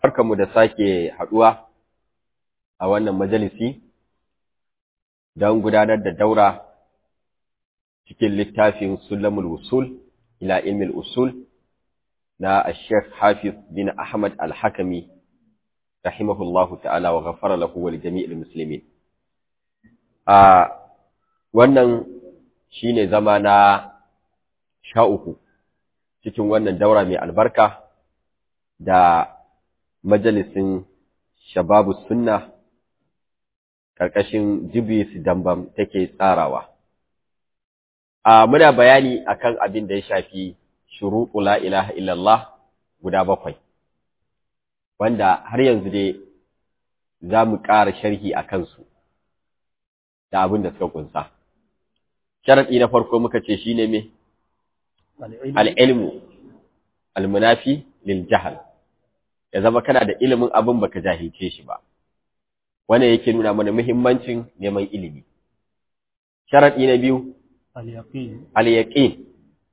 barkanmu da sake haɗuwa a wannan majalisi don gudanar da daura cikin littafin Sulamul Usul ila ilmil usul na Sheikh Hafiz bin Ahmad Al-Hakami rahimahullahu ta'ala wa ghafara lahu wa jami'il muslimin a wannan shine zama na sha uku cikin wannan daura mai albarka da majalisin shababu sunna ƙarƙashin jibis dambam take tsarawa a muna bayani akan abin da ya shafi shuruɗu la ilaha illallah guda bakwai wanda har yanzu dai za mu ƙara sharhi a kansu da abin da suka ƙunsa sharaɗi na farko muka ce shi ne me al'ilmu almunafi lil jahal ya zama kana da ilimin abin baka jahilce shi ba wannan yake nuna mana muhimmancin neman ilimi sharadi na biyu al-yaqin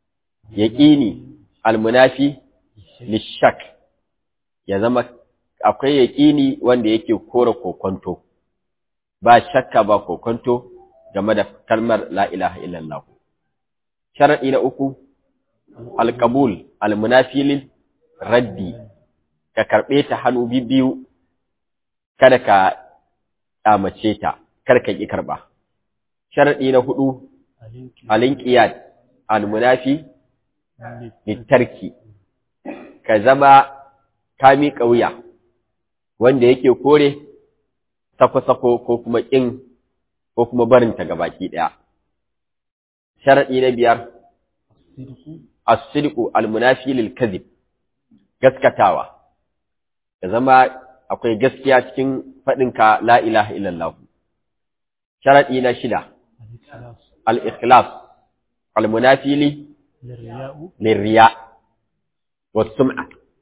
yaqini al-munafi lishak ya zama akwai yaqini wanda yake kora kokonto ba shakka ba kokonto game da kalmar la ilaha illallah sharadi na uku al-qabul al-munafi lil raddi ka karɓe ta hannu biyu kada ka ƙyamace ta kar ka ƙi karɓa sharaɗi na hudu alinƙiyat almunafi littarki ka zama ka miƙa wuya wanda yake kore sako-sako ko kuma ƙin ko kuma barinta ga baki ɗaya sharaɗi na biyar as-sidqu almunafi lil kadhib gaskatawa ya zama akwai gaskiya cikin faɗinka la ilaha illallah. Sharaɗi na shida, al'ikhlas, almunafili, lirriya, wasum'a,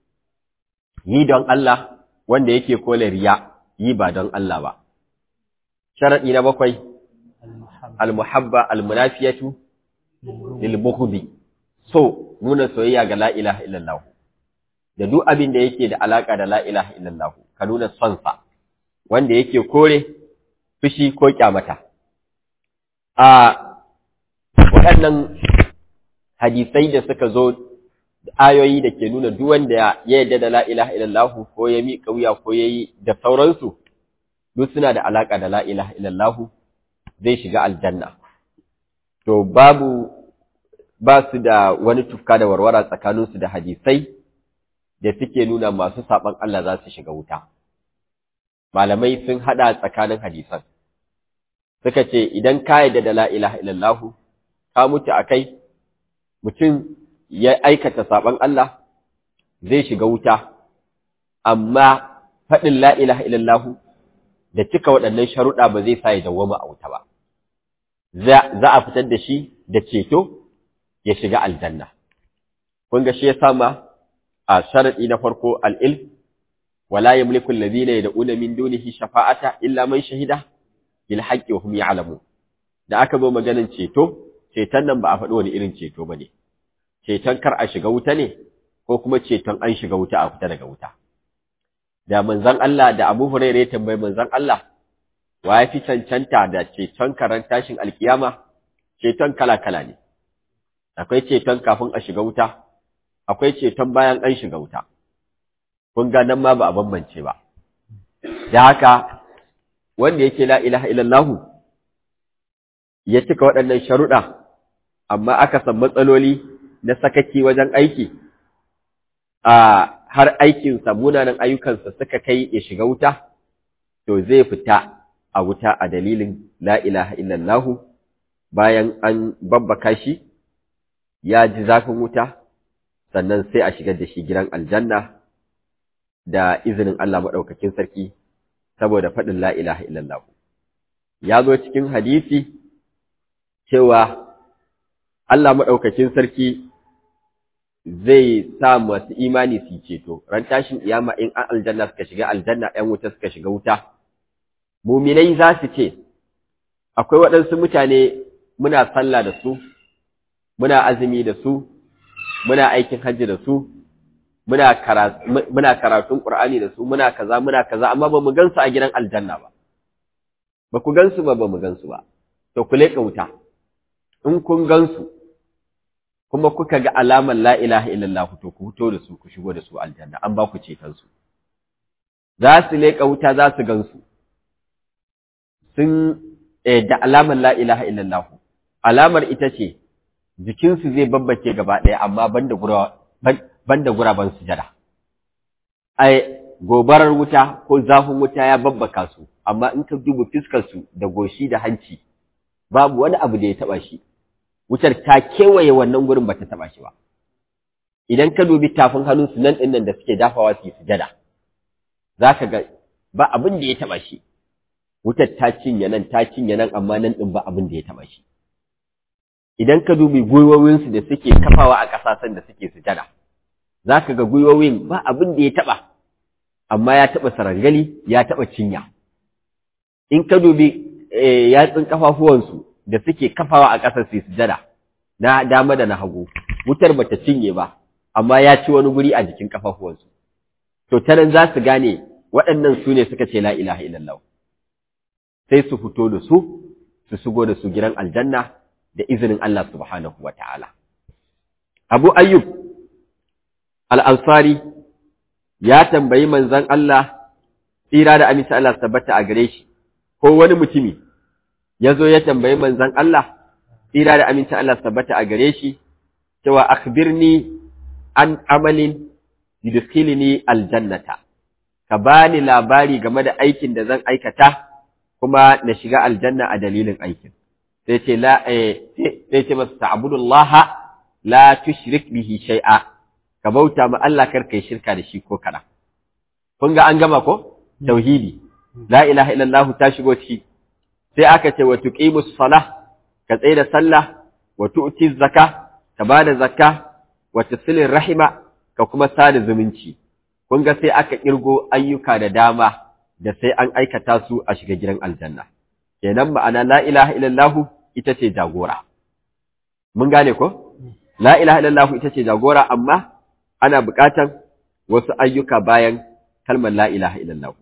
yi don Allah wanda yake kole riya yi ba don Allah ba. Sharaɗi na bakwai, almuhabba, almunafiyatu, lilmuhubi, so nuna soyayya ga la ilaha illallah. da duk abin da yake da alaka da la ilaha illallah ka nuna son sa wanda yake kore fushi ko kyamata a waɗannan hadisai da suka zo ayoyi da ke nuna duk wanda ya yarda da la ilaha illallah ko ya miƙa wuya ko yayi da sauransu duk suna da alaka da la ilaha illallah zai shiga aljanna to babu ba su da wani tufka da warwara tsakaninsu da hadisai da suke nuna masu saɓon Allah za su shiga wuta. Malamai sun haɗa tsakanin hadisan, suka ce, Idan ka yadda da la'ilaha illallahu, ka mutu a kai, mutum ya aikata saɓon Allah zai shiga wuta, amma faɗin la'ilaha illallahu da cika waɗannan sharuɗa ba zai sa ya dawwama a wuta ba. Za a fitar da shi da ceto ya shiga aljanna. Kun ga shi ya sama a sharaɗi na farko al'il, wala ya mulkun lazina ya da'una min dunihi shafa'ata illa man shahida, bil haƙƙi wa hum ya'lamu. Da aka zo maganin ceto, ceton nan ba a faɗi wani irin ceto ba ne, ceton kar a shiga wuta ne, ko kuma ceton an shiga wuta a fita daga wuta. Da manzan Allah da Abu Hurairah ya tambayi manzan Allah, wa ya fi cancanta da ceton karan tashin alkiyama, ceton kala-kala ne. Akwai ceton kafin a shiga wuta, akwai ceton bayan an shiga wuta, kun ga nan ma ba a bambance ba. Da haka, wanda yake la ilaha illallahu ya cika waɗannan sharuɗa, amma aka san matsaloli na sakaki wajen aiki, a har aikinsa munanan ayyukansa suka kai ya shiga wuta, to zai fita a wuta a dalilin la ilaha illallahu bayan an babbaka shi, ya ji zafin wuta, sannan sai a shigar da shi gidan aljanna da izinin Allah maɗaukakin sarki saboda faɗin la ilaha illallah. Ya zo cikin hadisi cewa Allah maɗaukakin sarki zai sa masu imani su ceto, ran tashin iyama in an aljanna suka shiga aljanna ‘yan wuta suka shiga wuta. Muminai za su ce, akwai waɗansu mutane muna sallah da su, muna azumi da su, muna aikin hajji da su, muna muna karatun Qur'ani da su muna kaza muna kaza amma ba mu gansu a gidan aljanna ba ba ku gansu ba ba mu gansu ba to ku leƙa wuta in kun gansu kuma kuka ga alamar la ilaha illallah to ku fito da su ku shigo da su aljanna an ba ku ceton su za su leƙa wuta za su gansu sun da alamar la ilaha illallah alamar ita ce jikinsu zai babbace gaba ɗaya amma banda gura banda guraben sujada ai gobarar wuta ko zafin wuta ya babbaka su amma in ka duba fiskar su da goshi da hanci babu wani abu da ya taba shi wutar ta kewaye wannan gurin bata taba shi ba idan ka dubi tafin hannun su nan din nan da suke dafawa su yi sujada zaka ga ba abin da ya taba shi wutar ta cinye nan ta cinye nan amma nan din ba abin da ya taba shi idan ka dubi gwiwowin su da suke kafawa a ƙasashen da suke sujada zaka ga gwiwowin ba abin da ya taba amma ya taba sarangali ya taba cinya in ka dubi yatsun kafafuwansu da suke kafawa a ƙasar su sujada na dama da na hagu wutar bata cinye ba amma ya ci wani guri a jikin kafafuwansu to ta nan za su gane waɗannan su ne suka ce la ilaha illallah sai su fito da su su shigo da su gidan aljanna da izinin Allah subhanahu wa ta'ala Abu Ayyub al-Ansari ya tambayi manzon Allah tsira da amince Allah tabbata a gare shi ko wani mutumi ya zo ya tambayi manzan Allah, tsira da amincin Allah tabbata a gare shi, cewa akhbirni an amalin yudkhilni aljannata, ka bani labari game da aikin da zan aikata kuma na shiga aljanna a dalilin aikin. Sai ce la sai ce masa ta'budullah la tushrik bihi shay'a ka bauta ma Allah kar kai shirka da shi ko kana. Kun ga an gama ko? Tauhidi. La ilaha illallah ta shigo ciki. sai aka ce wa tuqimus salah ka tsaye da sallah wa tu'ti zakka ka bada zakka wa tasilir rahima ka kuma sada zumunci kun ga sai aka kirgo ayyuka da dama da sai an aikata su a shiga gidan aljanna kenan ma'ana la ilaha illallah ita ce jagora mun gane ko la ilaha illallah ita ce jagora amma ana buƙatan wasu ayyuka bayan kalmar la ilaha illallah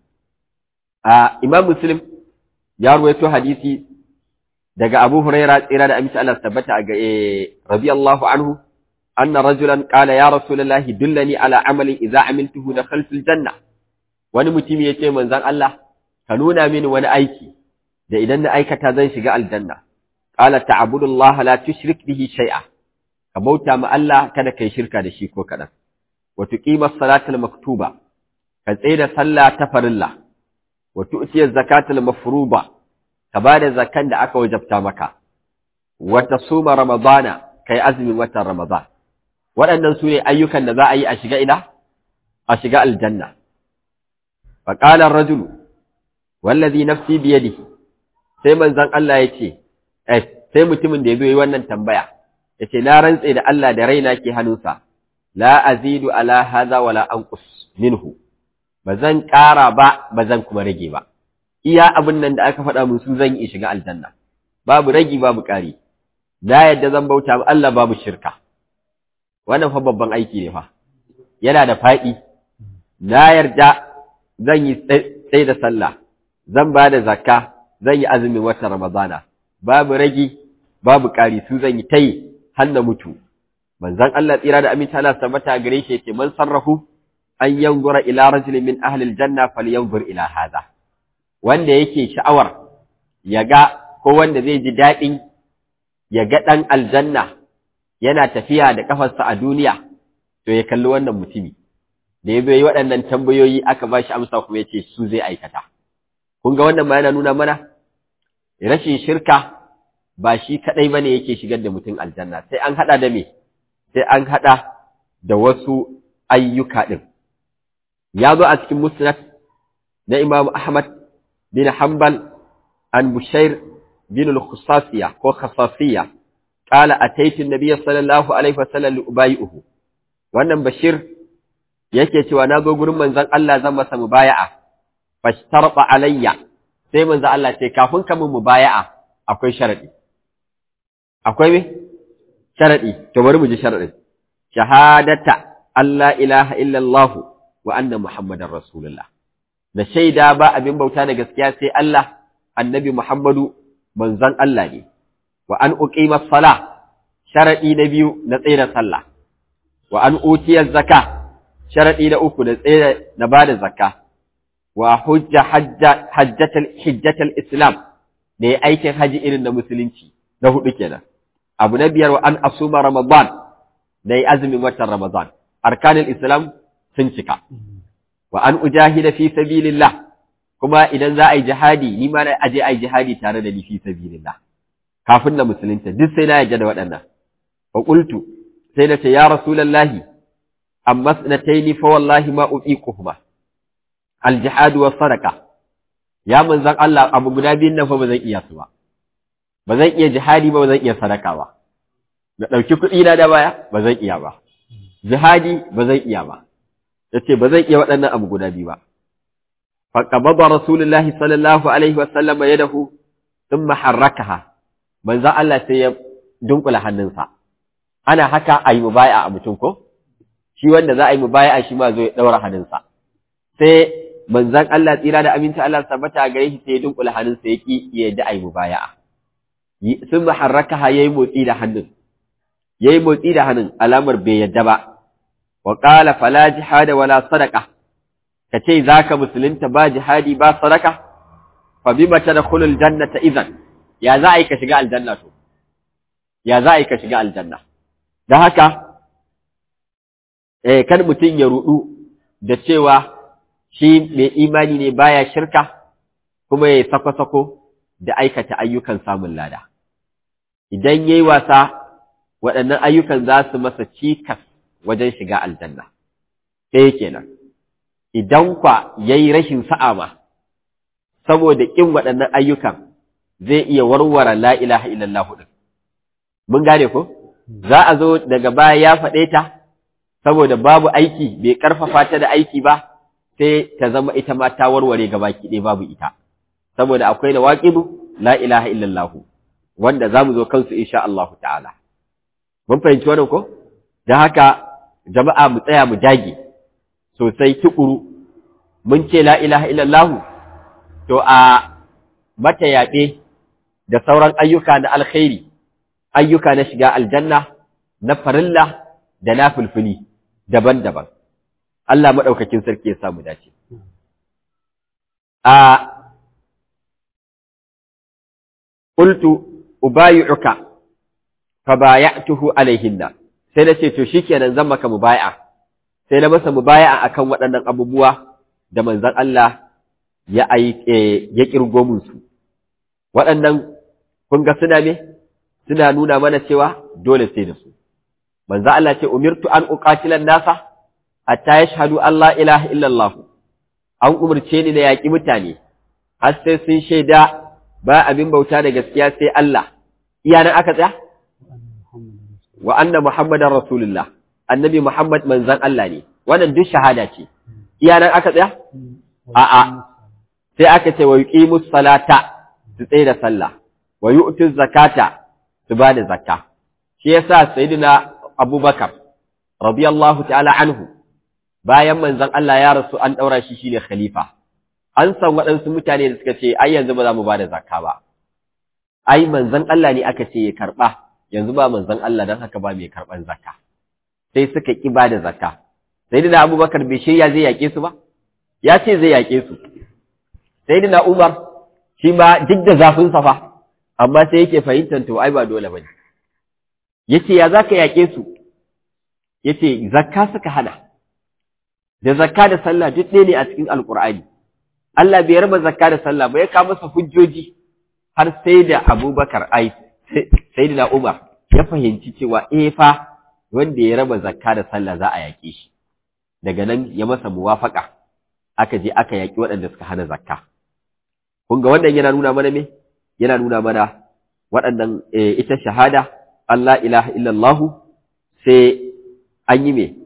a imam muslim ya ruwaito hadisi daga Abu Huraira tsira da aminci Allah tabbata ga radiyallahu anhu anna rajulan qala ya rasulullahi dullani ala amalin idza amiltuhu dakhaltul janna wani mutumi yace manzon Allah ka nuna mini wani aiki da idan na aikata zan shiga aljanna qala ta'budullaha la tushrik bihi shay'a ka bauta ma Allah kada kai shirka da shi ko kadan wa tuqima as-salata maktuba ka tsaye da sallah ta farilla wa tu'tiya zakatul mafruba ka bada zakan da aka wajabta maka wa tasuma ramadana kai azumin watan ramadan waɗannan su ne ayyukan da za a yi a shiga ina a shiga aljanna fa qala ar-rajul wallazi nafsi bi yadihi sai manzon Allah yace eh sai mutumin da yazo yi wannan tambaya yace na rantse da Allah da raina ke hannunsa la azidu ala hadha wala anqus minhu ba zan ƙara ba ba zan kuma rage ba iya abin nan da aka faɗa mun su zan yi shiga aljanna babu ragi babu ƙari na yadda zan bauta ma Allah babu shirka wannan fa babban aiki ne fa yana da faɗi na yarda zan yi tsaye da sallah zan ba da zakka zan yi azumin watan ramadana babu ragi babu ƙari su zan yi tayi har na mutu manzon Allah tsira da aminta Allah tabbata gare shi yake man sarrafu an yanzura ila rajulin min ahli aljanna falyanzur ila hadha wanda yake sha'awar ya ga ko wanda zai ji daɗin ya ga ɗan aljanna yana tafiya da ƙafarsa a duniya to ya kalli wannan mutumi da ya yi waɗannan tambayoyi aka ba shi amsa kuma ya ce su zai aikata kun ga wannan ma yana nuna mana rashin shirka ba shi kaɗai ba ne yake shigar da mutum aljanna sai an haɗa da me sai an haɗa da wasu ayyuka ɗin ya zo a cikin musnad na Imam Ahmad bin Hanbal an Bushair bin al-Khusasiya ko Khasasiya qala ataitu an-nabiy sallallahu alaihi wasallam li ubayi'uhu wannan Bashir yake cewa na zo gurin manzon Allah zan masa mubaya'a fashtarqa alayya sai manzon Allah ce kafin ka mun mubaya'a akwai sharadi akwai me sharadi to bari mu ji sharadin shahadata Allah ilaha illallah wa anna Muhammadar Rasulullah. Da shaida ba abin bauta da gaskiya sai Allah, annabi Muhammadu manzon Allah ne, wa an uqima sala sharaɗi na biyu na tsaye sallah, wa an utiyar zaka sharaɗi na uku na tsaye na ba da zakka, wa hujja hajjatal Islam da ya aikin haji irin na musulunci na hudu kenan. Abu na biyar wa an asuma Ramadan da ya azumin watan Ramadan. arkanin Islam sun cika. Wa an ujahida fi sabilillah kuma idan za a yi jihadi ni ma na aje a yi jihadi tare da ni fi sabilillah. Kafin na musulunta duk sai na yarda da waɗannan. Wa qultu sai na ce ya Rasulullahi amma sanataini fa wallahi ma uqiquhuma. Al jihad wa sadaqa. Ya manzon Allah abu guda biyun nan fa ba zan iya su ba. Ba zan iya jihadi ba ba zan iya sadaka ba. Na ɗauki kuɗi na da baya ba zan iya ba. jihadi ba zai iya ba yace ba zai iya waɗannan abu guda biyu ba fa qabada rasulullahi sallallahu alaihi wa sallam yadahu thumma harrakaha manzo Allah sai ya dunkula hannunsa ana haka ayi mubai'a a mutum ko shi wanda za a yi mubai'a shi ma zo ya daura hannunsa sai manzon Allah tsira da aminta Allah tabbata gare shi sai ya dunkula hannunsa yaki ya yadda ayi mubai'a thumma harrakaha yayi motsi da hannun yayi motsi da hannun alamar bai yadda ba wa qala fala jihada wala sadaqa kace zaka musulunta ba jihadi ba sadaka fa bima tadkhulul jannata idan ya za a yi ka shiga aljanna to ya za a yi ka shiga aljanna dan haka eh kan mutun ya rudu da cewa shi mai imani ne baya shirka kuma ya sako-sako da aikata ayyukan samun lada idan yayi wasa waɗannan ayyukan za su masa cikas wajen shiga aljanna. Ɗaya kenan, idan kwa ya yi rashin sa'a ma, saboda ƙin waɗannan ayyukan zai iya warware la'ilaha illallah ɗin. Mun gane ko? Za a zo daga baya ya faɗe ta, saboda babu aiki, bai ƙarfafa ta da aiki ba, sai ta zama ita ma ta warware gaba ɗaya babu ita. Saboda akwai da waƙidu la'ilaha illallahu, wanda za mu zo kansu insha Allah ta'ala. Mun fahimci wannan ko? Da haka jama'a mu tsaya mu dage sosai tukuru mun ce la ilaha illallah to a mata yaɓe da sauran ayyuka na alkhairi ayyuka na shiga aljanna na farilla da na fulfuli daban-daban Allah maɗaukakin sarki ya samu dace a qultu ubayi'uka fa baya'tuhu alaihinna sai na ce to shikenan zan maka mubaya'a sai na masa mubaya'a akan waɗannan abubuwa da manzon Allah ya ai ya kirgo mun su waɗannan kun ga suna me suna nuna mana cewa dole sai da su manzon Allah ce umirtu an uqatilan nasa hatta yashhadu an la ilaha illallah an umarce ni na yaƙi mutane har sai sun shaida ba abin bauta da gaskiya sai Allah iya nan aka tsaya wa anna muhammadar rasulullah annabi muhammad manzan Allah ne wannan duk shahada ce iya nan aka tsaya a'a sai aka ce wa yuqimus salata su tsaye da sallah wa yu'tuz zakata su ba da zakka shi yasa sayyidina abubakar radiyallahu ta'ala anhu bayan manzan Allah ya rasu an daura shi shine khalifa an san waɗansu mutane da suka ce ai yanzu ba za mu ba da zakka ba ai manzan Allah ne aka ce ya karɓa yanzu ba manzan Allah don haka ba mai karɓan zakka sai suka ƙi ba da zakka sai da abubakar bai shirya zai yaƙe su ba ya ce zai yaƙe su sai da umar shi ma duk da zafin safa amma sai yake fahimtar to ai ba dole ba ne yace ya za ka yaƙe su yace zakka suka hana da zakka da sallah duk ɗaya ne a cikin alƙur'ani Allah bai raba zakka da sallah ba ya kawo masa hujjoji har sai da Abubakar ai sai da Umar ya fahimci cewa eh fa wanda ya raba zakka da sallah za a yaƙe shi daga nan ya masa muwafaka aka je aka yaƙi waɗanda suka hana zakka kun ga wannan yana nuna mana me yana nuna mana waɗannan ita shahada Allah ilaha illallah sai an yi me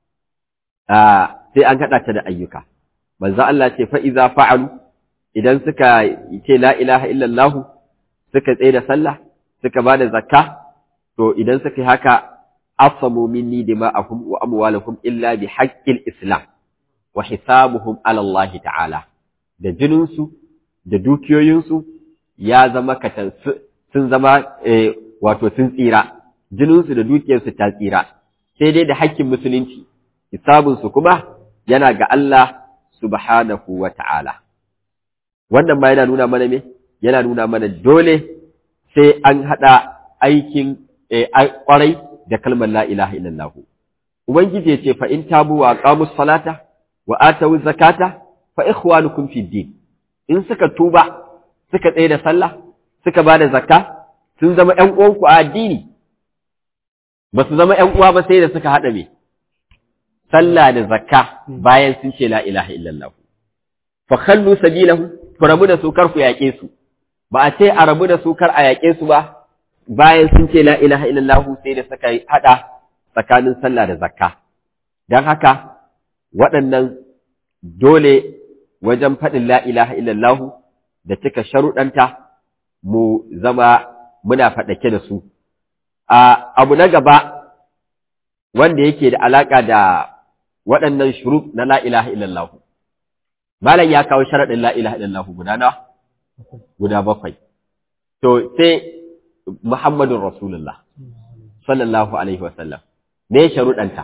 sai an haɗa ta da ayyuka manzo Allah ce fa iza fa'alu idan suka ce la ilaha illallah suka tsaye da sallah suka bada zakka to idan suka haka asamu minni dima'ahum wa amwalahum illa bi haqqil islam wa hisabuhum ala Allah ta'ala da jininsu da dukiyoyinsu ya zama katan sun zama wato sun tsira jininsu da dukiyarsu ta tsira sai dai da haƙƙin musulunci hisabinsu kuma yana ga Allah subhanahu wa ta'ala wannan ma yana nuna mana me yana nuna mana dole sai an haɗa aikin ƙwarai da kalmar la ilaha illallah ubangiji ya ce fa in tabu wa aqamus salata wa atawu zakata fa ikhwanukum fid din in suka tuba suka tsaye da sallah suka bada zakka sun zama ƴan uwanku a addini ba su zama ƴan uwa ba sai da suka haɗa me sallah da zakka bayan sun ce la ilaha illallah fa khallu sabilahu ku rabu da su kar ku yaƙe su ba a ce a rabu da su kar a yaƙe su ba bayan sun ce la ilaha illallah sai da suka haɗa tsakanin sallah da zakka don haka waɗannan dole wajen faɗin la ilaha illallah da cika sharuɗanta mu zama muna faɗake da su abu na gaba wanda yake da alaƙa da waɗannan shuruf na la ilaha illallah malam ya kawo sharaɗin la ilaha illallah guda na guda bakwai to sai Muhammadun Rasulullah sallallahu alaihi wasallam me sharuɗanta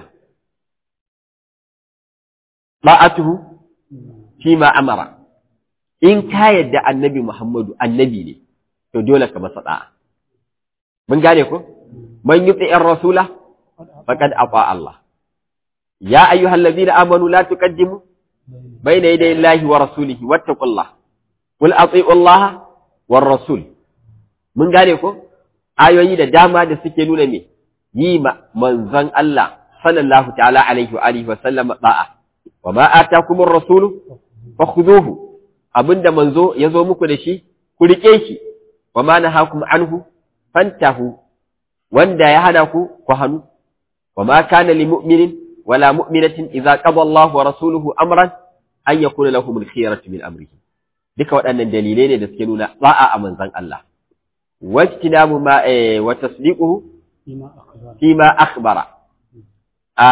ba'atuhu fi ma amara in ka yadda annabi Muhammadu annabi ne to dole ka masa da'a mun gane ko man yuti'ir rasula faqad ata Allah ya ayyuhallazina amanu la tuqaddimu bayna yaday Allahi wa rasulihi wattaqullah qul ati'u Allah war rasul mun gane ko ayoyi da dama da suke nuna me yi manzon Allah sallallahu ta'ala alaihi wa alihi wa sallam da'a wa ma atakumur rasul fakhuduhu abinda manzo yazo muku da shi ku rike shi wa ma nahakum anhu fantahu wanda ya hana ku ku hanu wa ma kana lil mu'minin wala mu'minatin idza qada Allah wa rasuluhu amran an yakuna lahum al-khiyaratu min amrihi duka waɗannan dalilai ne da suke nuna da'a a manzon Allah wajtinabu ma eh wa tasdiquhu fima akhbara a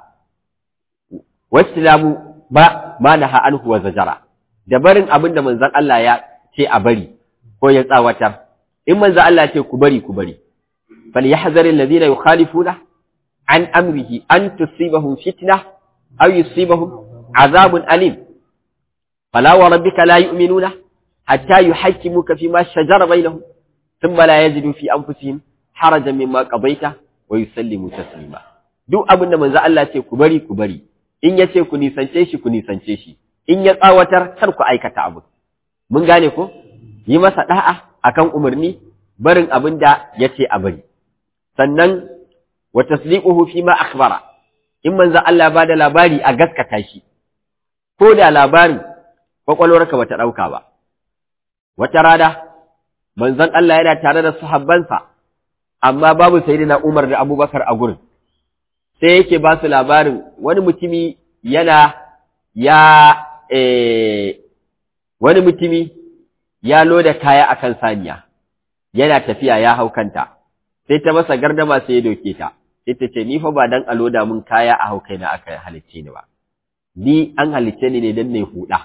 wajtinabu ba ma naha anhu wa zajara da barin abin da manzon Allah ya ce a bari ko ya tsawatar in manzon Allah ce ku bari ku bari falyahzaril ladina yukhalifuna an amrihi an tusibahum fitna aw yusibahum azabun alim fala wa rabbika la yu'minuna hatta yuhakkimuka fima shajara bainahum thumma la yajidu fi anfusihim harajan mimma qadaita wa yusallimu taslima duk abin da manzo Allah ce ku bari ku bari in ya ce ku nisance shi ku nisance shi in ya tsawatar kar ku aikata abu mun gane ko yi masa da'a akan umarni barin abin da ya ce a bari sannan wa tasdiquhu fi ma akhbara in manzo Allah ba da labari a gaskata shi ko da labarin kwakwalwarka bata dauka ba wata rana manzon Allah yana tare da sahabbansa amma babu sayyidina Umar da Abubakar a gurin sai yake ba su labarin wani mutumi yana ya eh, wani mutumi ya loda kaya akan saniya yana tafiya ya hau kanta sai ta masa gardama sai ya doke ta sai ta ce ni fa ba dan a loda mun kaya a hau kaina aka halicce ni ba ni an halicce ni ne dan ne huda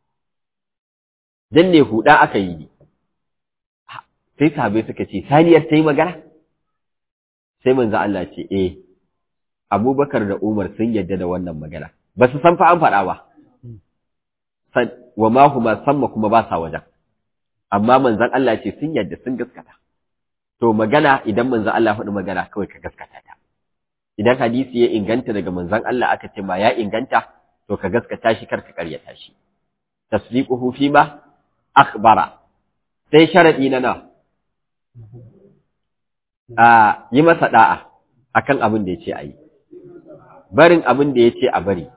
dan ne huda aka yi ni sai sahabbai suka ce saniyar ta yi magana sai manzo Allah ce eh Abubakar da Umar sun yadda da wannan magana ba su san fa an faɗa ba wa ma huma samma kuma ba sa wajen amma manzon Allah ce sun yadda sun gaskata to magana idan manzon Allah faɗi magana kawai ka gaskata ta idan hadisi ya inganta daga manzon Allah aka ce ma ya inganta to ka gaskata shi kar ka karyata shi tasdiquhu fi ma akhbara sai sharadi na na a yi masa da'a akan abin da yace ayi barin abin da yace a bari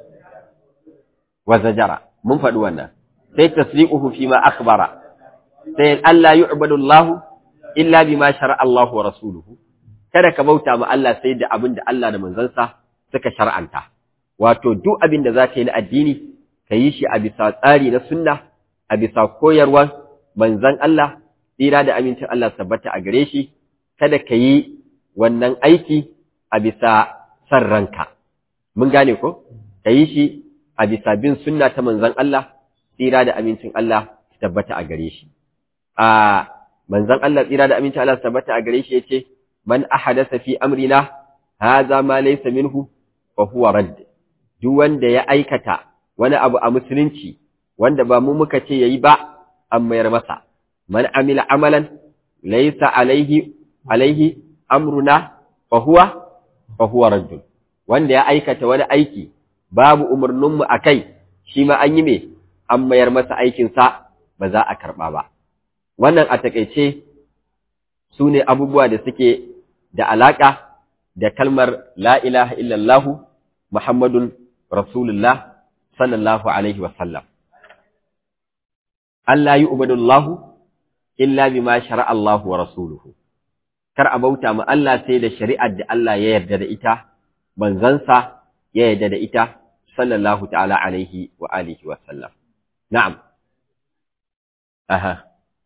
wa zajara mun faɗi wannan sai tasdiquhu fi ma akhbara sai Allah yu'badu Allah illa bima shar'a Allah wa rasuluhu kada ka bauta ma Allah sai da abin da Allah da manzansa suka shar'anta wato duk abin da zaka yi na addini ka yi shi a bisa tsari na sunna a bisa koyarwar manzon Allah tsira da amincin Allah tabbata a gare shi kada ka yi wannan aiki a bisa san ranka mun gane ko ka yi shi a bisa bin sunna ta manzon Allah tsira da amincin Allah su tabbata a gare shi a manzon Allah tsira da amincin Allah su tabbata a gare shi yace man ahadasa fi amrina hadha ma laysa minhu fa huwa radd duk wanda ya aikata wani abu a musulunci wanda ba mu muka ce yayi ba an mayar masa man amila amalan laysa alaihi alaihi amruna fa huwa fa huwa radd wanda ya aikata wani aiki babu umarninmu a kai shi ma an yi me an mayar masa aikinsa ba za a karɓa ba wannan a takaice su ne abubuwa da suke da alaƙa da kalmar la ilaha illallahu muhammadun rasulullah sallallahu alaihi wasallam Allah yi ubadullahu illa bima shara'a Allah wa rasuluhu kar a bauta ma Allah sai da shari'ar da Allah ya yarda da ita manzansa ya yarda da ita sallallahu ta'ala alaihi wa alihi wa sallam na'am aha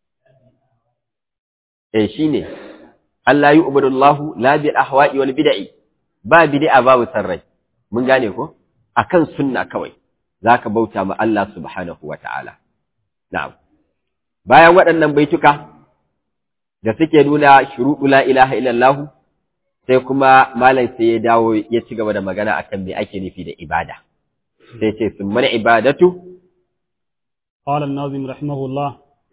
eh shine Allah yi ubadullahu la bil ahwa'i wal bid'i ba bid'a babu sarrai mun gane ko akan sunna kawai zaka bauta ma Allah subhanahu wa ta'ala na'am bayan waɗannan baituka da suke nuna shuruɗu la ilaha illallah sai kuma malam sai ya dawo ya ci gaba da magana akan me ake nufi da ibada sai ce summal ibadatu قال الناظم رحمه الله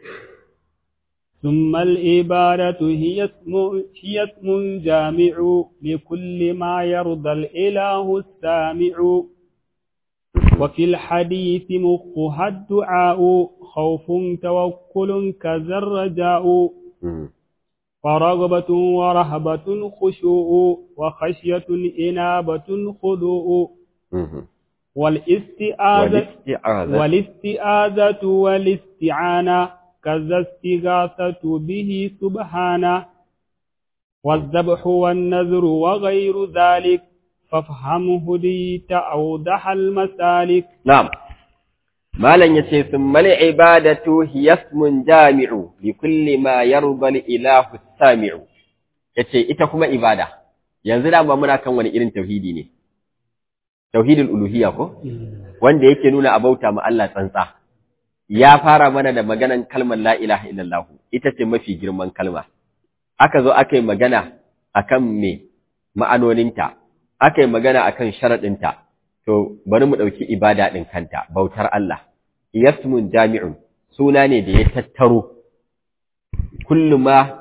ثم الإبادة هي اسم, هي اسم جامع لكل ما يرضى الإله السامع وفي الحديث مخها الدعاء خوف توكل كذا الرجاء ورغبة ورهبة خشوع وخشية إنابة خضوع والاستعاذة والاستعاذة والاستعانة كذا استغاثة به سبحانه والذبح والنذر وغير ذلك فافهم هديت أوضح المسالك نعم malam yace summal ibadatu hiya ismun jami'u li kulli ma yarda al ilahu sami'u yace ita kuma ibada yanzu da ba muna kan wani irin tauhidi ne tauhidul uluhiyya ko wanda yake nuna abauta ma Allah tsantsa ya fara mana da maganan kalmar la ilaha illallah ita ce mafi girman kalma aka zo aka yi magana akan me ma'anoninta aka yi magana akan sharaɗinta to bari mu ɗauki ibada ɗin kanta bautar Allah yasmun jami'un suna ne da ya tattaro kullu ma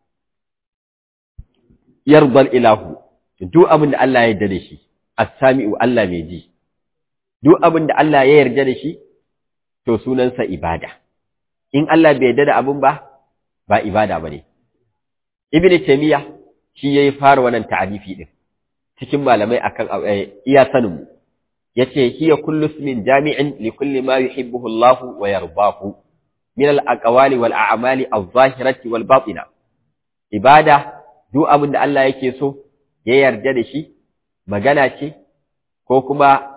yardal ilahu duk abin da Allah ya yarda da shi as-sami'u Allah mai ji duk abin da Allah ya yarda da shi to sunansa ibada in Allah bai yarda da abin ba ba ibada bane ibnu taymiya shi yayi fara wannan ta'arifi din cikin malamai akan iya sanin mu yace hiya kullu ismin jami'in li kulli ma yuhibbuhu Allah wa yardahu min al-aqwali wal a'mali adh-dhahirati wal batina ibada duk abin da Allah yake so ya yarda da shi magana ce ko kuma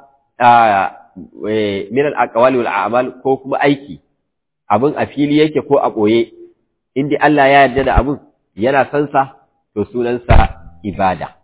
min al-aqwali wal a'mal ko kuma aiki abin a fili yake ko a boye inda Allah ya yarda da abin yana san sa to sunansa ibada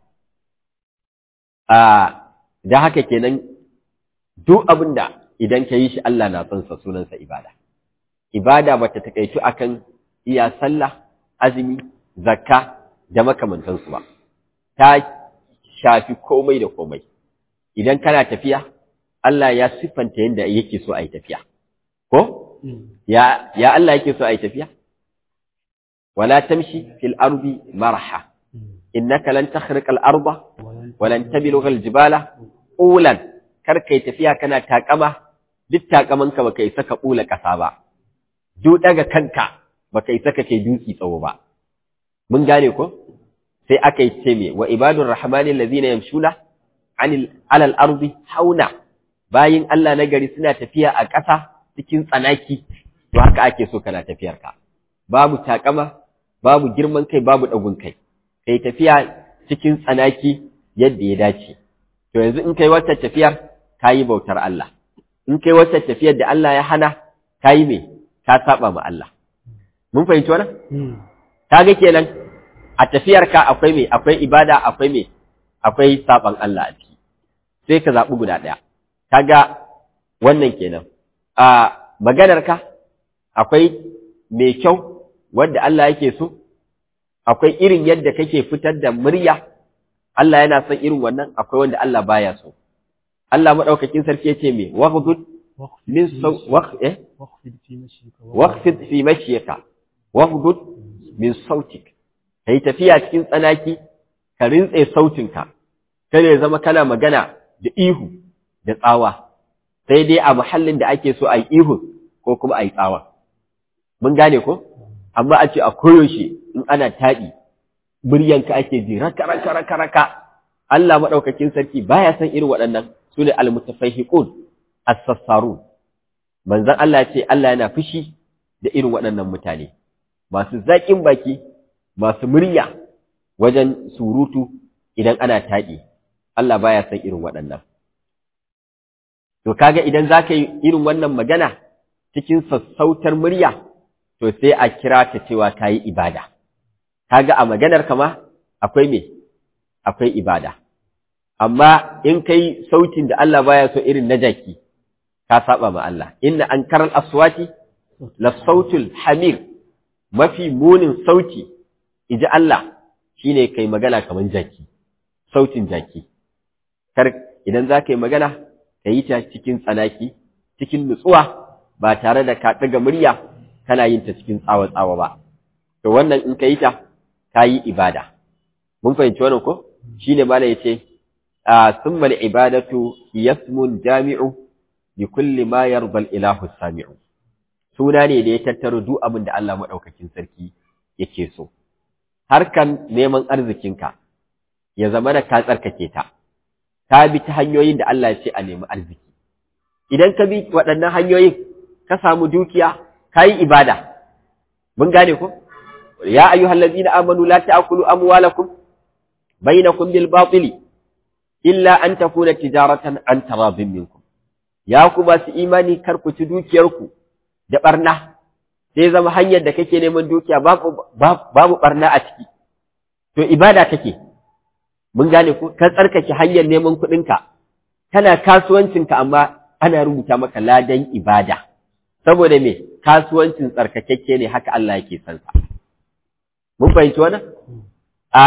da haka kenan duk abin da idan ka yi shi Allah na son sa sunansa ibada. Ibada ba ta takaitu akan iya sallah, azumi, zakka da makamantansu ba. Ta shafi komai da komai. Idan kana tafiya, Allah ya siffanta yadda yake so a yi tafiya. Ko? Ya, ya Allah yake so a yi tafiya? Wala tamshi fil ardi marha. Innaka lan takhriqa al-arda walan tabilugha al-jibala qulan kar kai tafiya kana takama duk takamanka baka isa ka bula kasa ba duk daga kanka baka isa ka kai dutsi tsawo ba mun gane ko sai aka yi ce me wa ibadur rahmani allazina yamshuna anil alal ardi hauna bayin Allah na gari suna tafiya a ƙasa cikin tsanaki to haka ake so kana tafiyar ka babu takama babu girman kai babu dagun kai kai tafiya cikin tsanaki yadda ya dace to yanzu in kai wata tafiyar kayi bautar Allah in kai wata tafiyar da Allah ya hana kayi me ka saba ma Allah mun fahimci wannan kaga kenan a tafiyar ka akwai me akwai ibada akwai me akwai saban Allah a ciki sai ka zaɓi guda ɗaya kaga wannan kenan a maganarka akwai mai kyau wanda Allah yake so akwai irin yadda kake fitar da murya Allah yana son irin wannan akwai wanda Allah baya so Allah madaukakin sarki yace me waghdud min saw eh waqfid fi mashyika waghdud min sautik kai tafiya cikin tsanaki ka rintse sautinka kada ya zama kana magana da ihu da tsawa sai dai a muhallin da ake so a yi ihu ko kuma a yi tsawa mun gane ko amma a ce a koyaushe in ana taɗi muryanka ake ji raka raka raka raka Allah maɗaukakin sarki baya san irin waɗannan su ne almutafahiqun as-sassarun manzon Allah ce Allah yana fushi da irin waɗannan mutane masu zaƙin baki masu murya wajen surutu idan ana taɗi Allah baya san irin waɗannan to kaga idan zaka yi irin wannan magana cikin sassautar murya to sai a kira ta cewa ka yi ibada. Kaga a maganar kama akwai me? Akwai ibada. Amma in kai sautin da Allah baya so irin na jaki, ka saba ma Allah. Inna an karal aswati la sautul hamir mafi munin sauti, iji Allah shine kai magana kamar jaki, sautin jaki. Kar idan za ka yi magana, ka yi ta cikin tsanaki, cikin nutsuwa, ba tare da ka ɗaga murya kana yin ta cikin tsawa-tsawa ba, to wannan in ka yi ta, ka yi ibada. Mun fahimci wannan ko? Shi ne mana ya ce, sun mali ibadatu yasmun jami'u bi kulli ma yarbal ilahu sami'u. Suna ne da ya tattaro duk abin da Allah maɗaukakin sarki yake so. Harkan neman arzikinka ya zama da ka tsarkake ta, ka bi ta hanyoyin da Allah ya ce a nemi arziki. Idan ka bi waɗannan hanyoyin, ka samu dukiya, ka yi ibada, mun gane ku? Ya ayyuhal ladina amanu la ta'kulu amwalakum bainakum bil batili illa an takuna tijaratan an taradin minkum. Ya ku ba su imani kar ku ci dukiyarku da barna, sai zama hanyar da kake neman dukiya babu babu barna a ciki. To ibada kake. Mun gane ku ka tsarkake hanyar neman kuɗinka. Kana kasuwancinka amma ana rubuta maka ladan ibada. saboda me kasuwancin tsarkakakke ne haka Allah yake son sa mun fahimci wannan a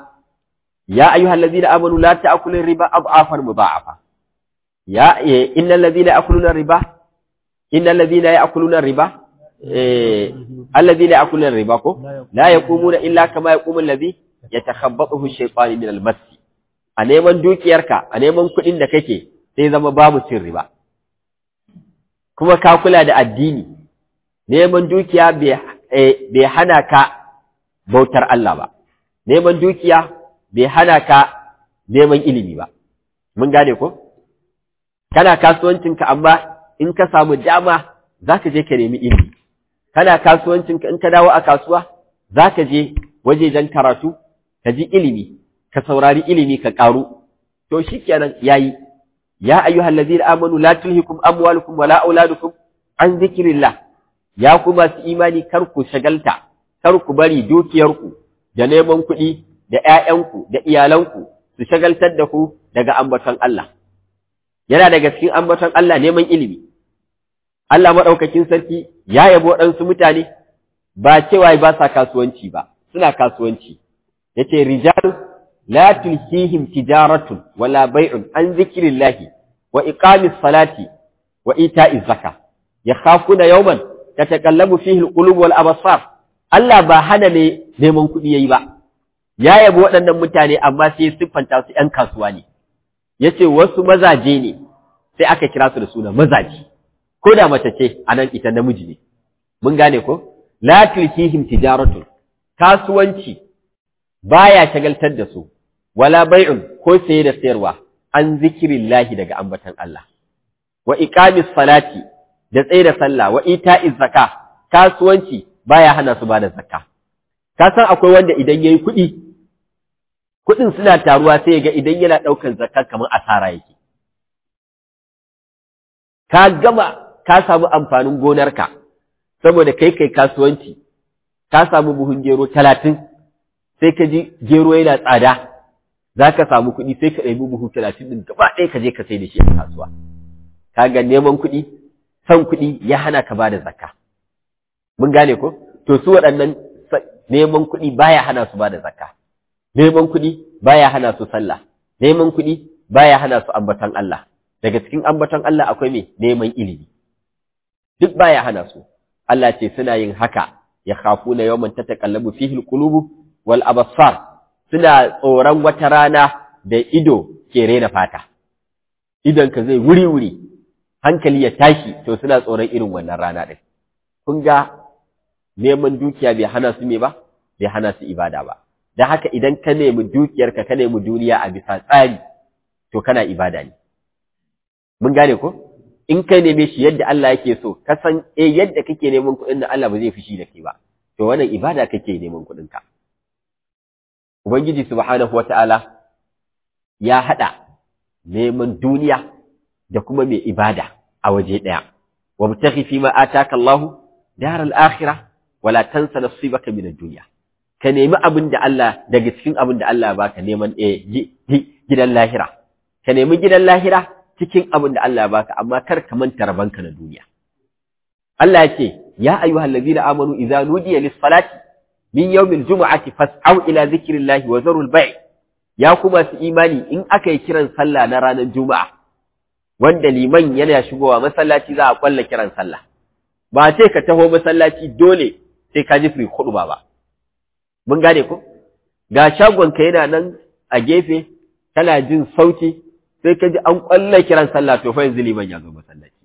ya ayyuhal ladina amanu la ta'kulu riba adhafan mudha'afa ya innal ladina ya'kuluna riba innal ladina ya'kuluna riba eh alladina ya'kuluna riba ko la yaqumuna illa kama yaqumu alladhi yatakhabbathu ash-shaytanu min al-mas a neman dukiyarka a neman kuɗin da kake sai zama babu cin riba kuma ka kula da addini neman dukiya bai hana ka bautar Allah ba neman dukiya bai hana ka neman ilimi ba mun gane ko kana kasuwancinka amma in ka samu dama zaka je ka nemi ilimi kana kasuwancinka in ka dawo a kasuwa zaka je wajejen karatu ka ji ilimi ka saurari ilimi ka karu to shikenan yayi ya ayyuhal ladina amanu la tulhikum amwalukum wala auladukum an zikrillah ya ku masu imani kar ku shagalta kar ku bari dukiyarku da neman kuɗi da ƴaƴanku da iyalanku su shagaltar da ku daga ambaton Allah yana daga cikin ambaton Allah neman ilimi Allah madaukakin sarki ya yabo waɗansu mutane ba cewa ba sa kasuwanci ba suna kasuwanci yace rijal لا تلهيهم تجارة ولا بيع عن ذكر الله وإقام الصلاة وإيتاء الزكاة يخافون يوما تتكلم فيه القلوب والأبصار Allah ba hana ne neman kuɗi yayi ba ya yabi waɗannan mutane amma sai siffanta su ‘yan kasuwa ne ya ce wasu mazaje ne sai aka kira su da suna mazaje ko da mace ce a nan ita namiji ne mun gane ko la tulkihim tijaratun kasuwanci baya shagaltar da su wala bai'un ko saye da sayarwa an zikirillahi daga ambatan Allah wa iqamis salati da tsaye da sallah wa ita'iz zakka kasuwanci baya hana su bada zakka ka san akwai wanda idan yayi kuɗi kuɗin suna taruwa sai ya ga idan yana ɗaukar zakka kamar asara yake ka gama ka samu amfanin gonarka saboda kai kai kasuwanci ka samu buhun gero talatin sai ka ji gero yana tsada za ka samu kuɗi sai ka ɗabi buhu talatin ɗin gaba ɗaya ka je ka sai da shi a kasuwa kaga neman kuɗi son kuɗi ya hana ka bada zakka mun gane ko to su waɗannan neman kuɗi baya hana su bada zakka neman kuɗi baya hana su sallah neman kuɗi baya hana su ambaton Allah daga cikin ambaton Allah akwai me neman ilimi duk baya hana su Allah ce suna yin haka ya khafuna yawman tataqallabu fihi alqulubu wal absar suna tsoron wata rana da ido ke rena fata idan ka zai wuri wuri hankali ya tashi to suna tsoron irin wannan rana din kun ga neman dukiya bai hana su me ba bai hana su ibada ba dan haka idan ka nemi dukiyarka ka nemi duniya a bisa tsari to kana ibada ne mun gane ko in kai neme shi yadda Allah yake so ka san eh yadda kake neman kuɗin da Allah ba zai fushi da kai ba to wannan ibada kake neman kuɗin ka ubangiji subhanahu wataala ya hada neman duniya da kuma mai ibada a waje daya wabtaghi fi ma ataka Allah daral akhirah wala tansa nasibaka min ad-dunya ka nemi abin da Allah daga cikin abin da Allah ya baka neman eh gidan lahira ka nemi gidan lahira cikin abin da Allah ya baka amma kar ka manta rabanka na duniya Allah ya ce ya ayyuhal ladina amanu idza nudiya lis salati min yawmil jumu'ati fas'au ila zikrillahi wa zarul bay' ya kuma su imani in aka yi kiran sallah na ranar juma'a wanda liman yana shigowa masallaci za a kwalla kiran sallah ba ce ka taho masallaci dole sai ka ji free khutba ba mun gane ko ga shagonka yana nan a gefe kana jin sauti sai ka ji an kwalla kiran sallah to fa yanzu liman ya zo masallaci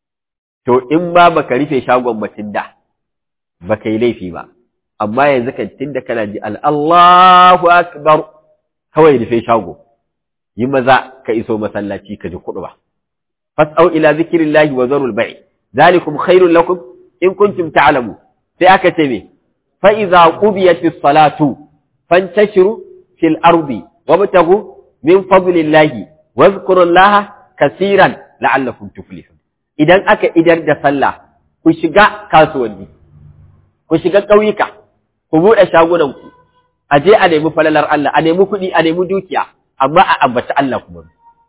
to in ba baka rufe shagon mutum da baka yi laifi ba amma yanzu kan tunda kana ji Allahu akbar kawai rufe shago yi maza ka iso masallaci ka ji kuɗu ba fas'au ila zikrillahi wa zarul bai zalikum khairul lakum in kuntum ta'lamu sai aka ce me fa idza qudiyatis salatu fantashiru fil ardi wabtagu min fadlillahi wadhkurullaha kaseeran la'allakum tuflihun idan aka idar da sallah ku shiga kasuwanni ku shiga ƙauyuka ku buɗe shagunanku a je a nemi falalar Allah a nemi kuɗi a nemi dukiya amma a ambaci Allah kuma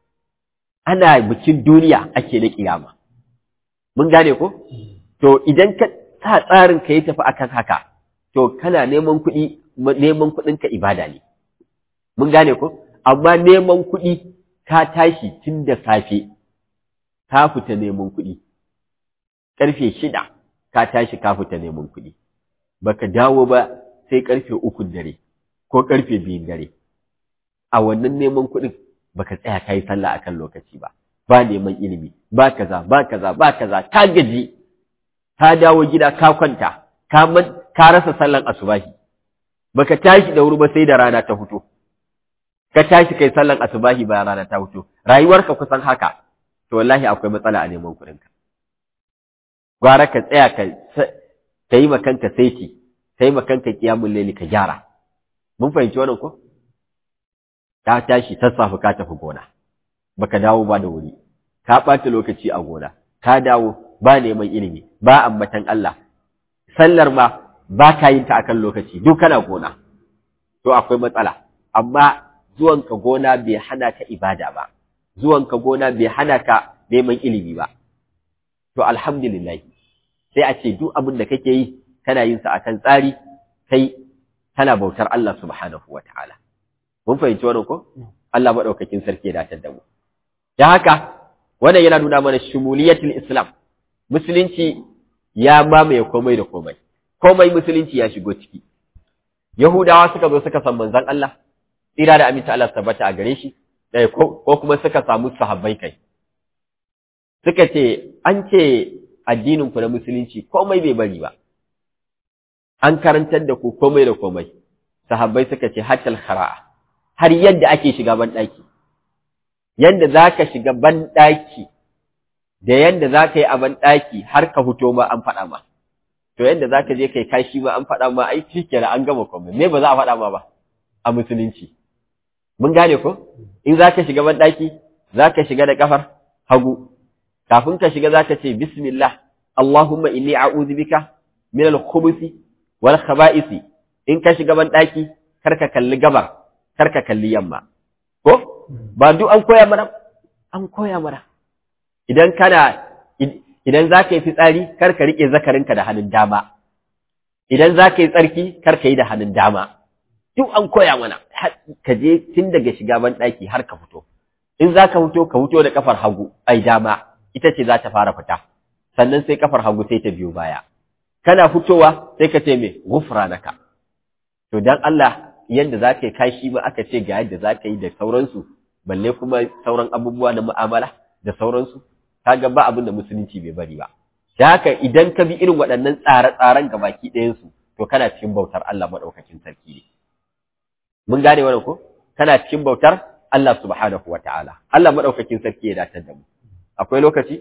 ana bikin duniya ake na kiyama mun gane ko to idan ka sa tsarin ka yi tafi akan haka to kana neman kuɗi neman kuɗin ka ibada ne mun gane ko amma neman kuɗi ka tashi tun da safe ka fita neman kuɗi ƙarfe shida ka tashi ka fita neman kuɗi baka dawo ba sai ƙarfe ukun dare ko ƙarfe biyun dare a wannan neman kuɗin baka tsaya ka yi sallah akan lokaci ba ba neman ilimi ba kaza ba kaza ba kaza ka gaji ka dawo gida ka kwanta ka ka rasa sallan asubahi baka tashi da wuri ba sai da rana ta fito ka tashi kai sallan asubahi bayan rana ta fito rayuwarka kusan haka to wallahi akwai matsala a neman kuɗinka gwara ka tsaya ka ka yi makanka saiti ka yi makanka kiyamun laili ka gyara mun fahimci wannan ko ka tashi sassafe ka tafi gona baka dawo ba da wuri ka ɓata lokaci a gona ka dawo ba neman ilimi ba ambatan Allah sallar ma ba ka yin ta akan lokaci duk kana gona to akwai matsala amma zuwanka gona bai hana ka ibada ba zuwanka gona bai hana ka neman ilimi ba to alhamdulillah sai a ce duk abin da kake yi kana yin sa akan tsari kai kana bautar Allah subhanahu wataala mun fahimci wannan ko Allah madaukakin sarki ya dace da mu dan haka wannan yana nuna mana shumuliyatul islam musulunci ya mamaye komai da komai komai musulunci ya shigo ciki yahudawa suka zo suka san manzon Allah tsira da aminta Allah tabbata a gare shi ko kuma suka samu sahabbai kai suka ce an ce addinin ku na musulunci komai bai bari ba an karantar da ku komai da komai sahabbai suka ce hatal khara'a har yadda ake shiga ban daki yanda zaka shiga ban daki da yanda zaka yi a ban daki har ka fito ma an faɗa ma to yanda zaka je kai kashi ma an faɗa ma ai shikenan an gama komai me ba za a faɗa ma ba a musulunci mun gane ko in zaka shiga ban daki zaka shiga da kafar hagu kafin ka shiga zaka ce bismillah Allahumma inni a'udhu bika min al-khubuthi wal khaba'isi in ka shiga ban daki kar ka kalli gabar kar ka kalli yamma ko ba duk an koya mana an koya mana idan kana idan za ka yi fitsari kar ka riƙe zakarinka da hannun dama idan za ka yi tsarki kar ka yi da hannun dama duk an koya mana ka je tun daga shiga ban ɗaki har ka fito in za ka fito ka fito da kafar hagu ai dama ita ce za ta fara fita sannan sai kafar hagu sai ta biyo baya kana fitowa sai ka ce me gufranaka to dan Allah yanda za ka yi kashi ma aka ce ga yadda za ka yi da sauransu balle kuma sauran abubuwa na mu'amala da sauransu kaga ba abin da musulunci bai bari ba da haka idan ka bi irin waɗannan tsare-tsaren gabaki ɗayansu to kana cikin bautar Allah maɗaukakin sarki ne mun gane wannan ko kana cikin bautar Allah subhanahu wata'ala Allah maɗaukakin sarki ya datar da mu akwai lokaci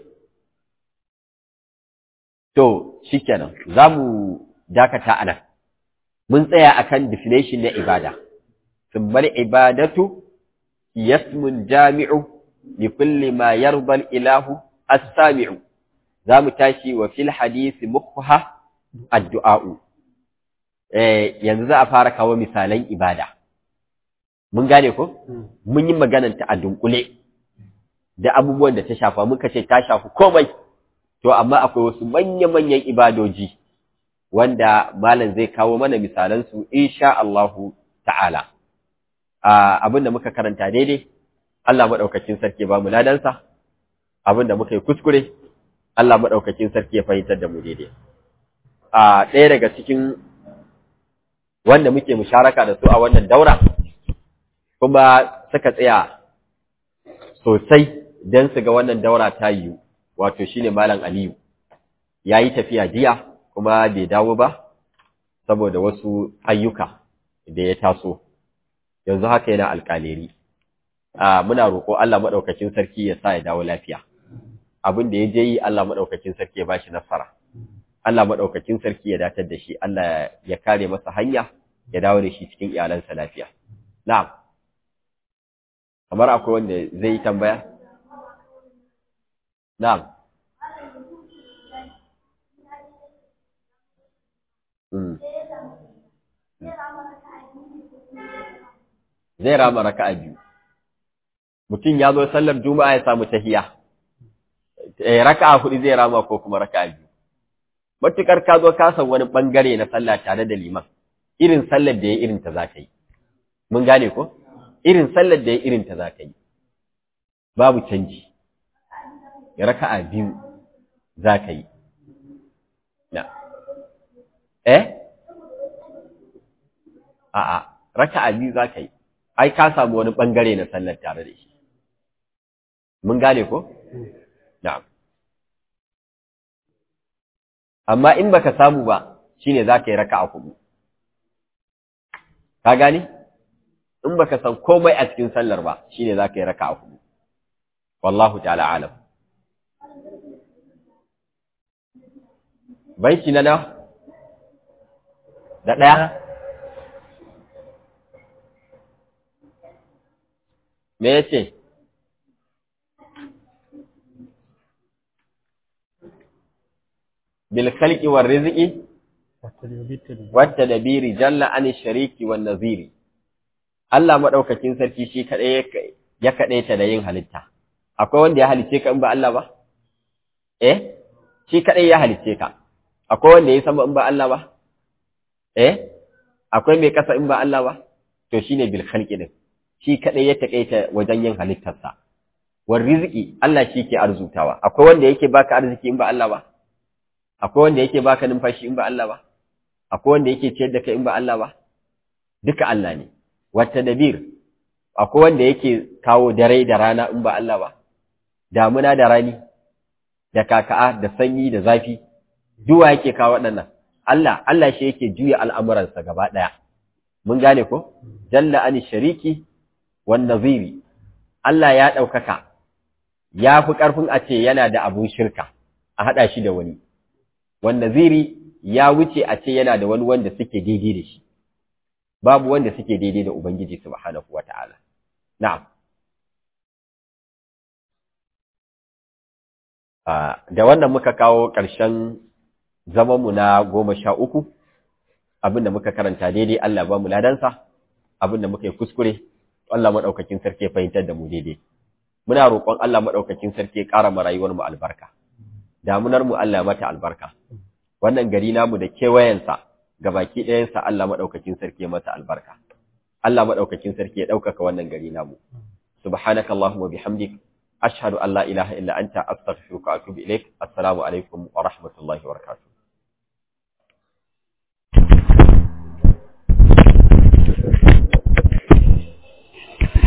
to shikenan za mu dakata a nan mun tsaya akan definition na ibada ثم العبادة اسم جامع لكل ما يرضى الإله السامع za mu tashi wa fil hadisi mukha addu'a'u yanzu za a fara kawo misalan ibada mun gane ko mun yi magananta a dunkule da abubuwan da ta shafa muka ce ta shafi komai to amma akwai wasu manya-manyan ibadoji wanda malam zai kawo mana misalan su insha Allahu ta'ala abin da muka karanta daidai Allah madaukakin sarki ba mu ladansa abin da muka yi kuskure Allah maɗaukakin sarki ya fahimtar da mu daidai. A ɗaya daga cikin wanda muke musharaka da su a wannan daura, kuma suka tsaya sosai don su ga wannan daura ta yiwu, wato shi ne Malam Aliyu. Ya yi tafiya jiya kuma bai dawo ba, saboda wasu ayyuka da ya taso, yanzu haka yana alƙaleri. Muna roƙo Allah maɗaukakin sarki ya sa ya dawo lafiya. abin da ya je yi Allah maɗaukakin sarki ya ba shi nasara. Allah maɗaukakin sarki ya datar da shi, Allah ya kare masa hanya, ya dawo da shi cikin iyalansa lafiya. Na'am. Kamar akwai wanda zai yi tambaya? Na'am. Zai rama raka'a biyu. Mutum ya zo sallar Juma'a ya samu tahiya. raka'a hudu zai rama ko kuma raka'a biyu matukar ka zo ka san wani bangare na sallah tare da liman irin sallar da ya irin ta zaka yi mun gane ko irin sallar da ya irin ta zaka yi babu canji raka'a biyu zaka yi na eh a'a raka'a biyu zaka yi ai ka samu wani bangare na sallar tare da shi mun gane ko Na'am. Amma in baka samu ba, shine za ka yi raka a hudu. Ka gani? In baka san komai a cikin sallar ba, shine za ka yi raka a hudu. Wallahu ta'ala alam. Baiki na na? Da ɗaya? Me ya ce? بالخلق والرزق والتدبير جل عن الشريك والنظير Allah madaukakin sarki shi kadai ya kadai ta da yin halitta akwai wanda ya halice ka in ba Allah ba eh shi kadai ya halice ka akwai wanda ya sama in ba Allah ba eh akwai mai kasa in ba Allah ba to shine bil khalqi din shi kadai ya takaita wajen yin halittarsa war rizqi Allah shi ke arzutawa akwai wanda yake baka arziki in ba Allah ba akwai wanda yake baka numfashi in ba Allah ba akwai wanda yake ciyar da kai in ba Allah ba duka Allah ne wata dabir akwai wanda yake kawo dare da rana in ba Allah ba damuna da rani da kaka'a da sanyi da zafi duwa yake kawo waɗannan Allah Allah shi yake juya al'amuransa gaba ɗaya mun gane ko jalla ani shariki wan naziri Allah ya ɗaukaka ya fi ƙarfin a ce yana da abun shirka a haɗa shi da wani wanda ziri ya wuce a ce yana da wani wanda suke daidai da shi babu wanda suke daidai da ubangiji subhanahu wata'ala na'am da wannan muka kawo ƙarshen zamanmu na goma sha uku abinda muka karanta daidai Allah ba mu ladansa abinda muka yi kuskure Allah madaukakin sarki ya fahimtar da mu daidai muna roƙon Allah madaukakin sarki ya ƙara mu rayuwar mu albarka damunar mu Allah mata albarka wannan gari namu da kewayensa gabaki ɗayansa Allah madaukakin sarki ya mata albarka Allah madaukakin sarki ya ɗaukaka wannan gari namu subhanaka allahumma bihamdik ashhadu an la ilaha illa anta astaghfiruka wa atubu ilaik assalamu alaikum wa rahmatullahi wa barakatuh